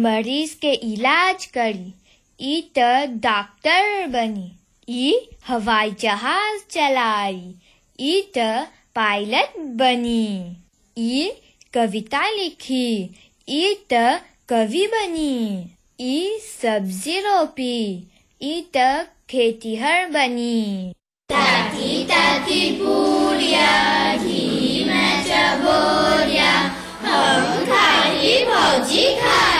मरीज के इलाज करी ई त डॉक्टर बनी ई हवाई जहाज चलाई ई त पायलट बनी ई कविता लिखी ई त कवि बनी ई सब्जी रोपी ई त खेतीहर बनी ताती ताती पूरिया घी में चबोरिया हम खाई भौजी